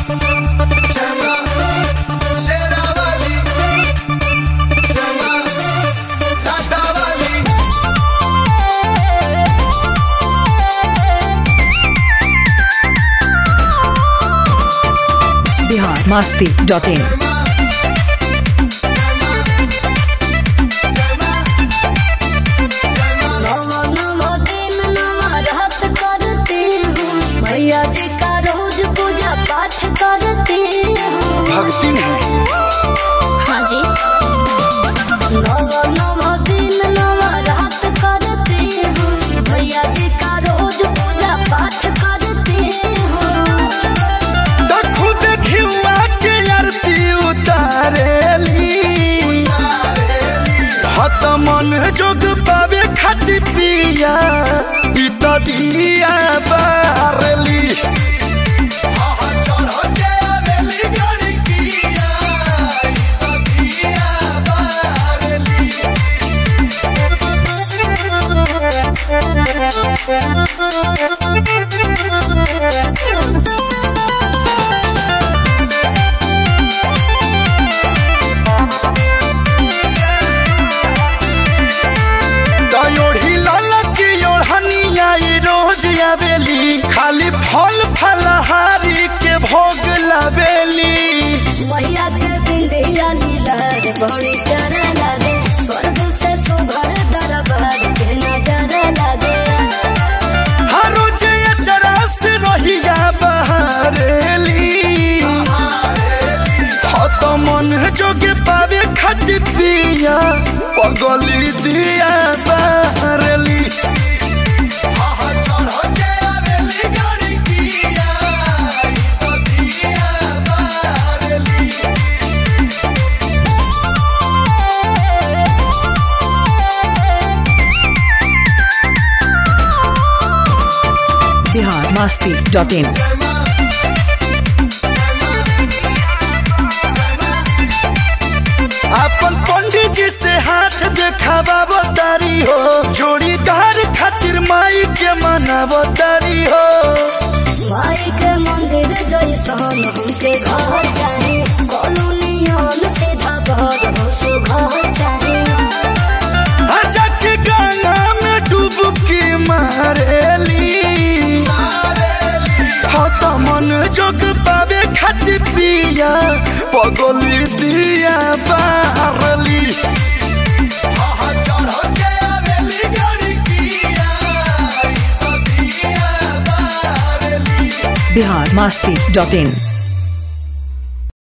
Chema, Sherawali, Chema, Latawali. Bihar Masti dot in नवा नवा दिन नवा रात करते हूँ भैया जी का रोज पूजा पाठ करते हूँ भक्ति में हाँ जी नवा नवा दिन नवा रात करते हूँ भैया जी का रोज पूजा पाठ करते हूँ तो खुद घिउआ के आरती उतारेली हत मन जोग पावे खाती पिया ई तो दिया बारली दयोढ़ी लाला की ओढ़निया ई रोज आवेली खाली फल फलहारी के भोग लावेली भैया के बिंदिया लीला बड़ी प्यारा लागे स्वर्ग से सुभर दरबार के नजारा लागे हर रोज अचरा से रहिया बहारेली हो तो मन जोगे पावे खाती पिया पगली दिया बहारेली बिहार मास्ती डॉट इन अपन पंडित जी से हाथ देखावा तारी हो जोड़ीदार खातिर माई के मनावो तारी हो माई के मंदिर जैसन हमके घर चाहे कॉलोनियन सीधा घर हो सो घर चाहे आजा के गंगा में डुबकी मारेली हो तो मन जोग पावे खाती पिया पगली दिया बारली बिहार मास्ती डॉट इन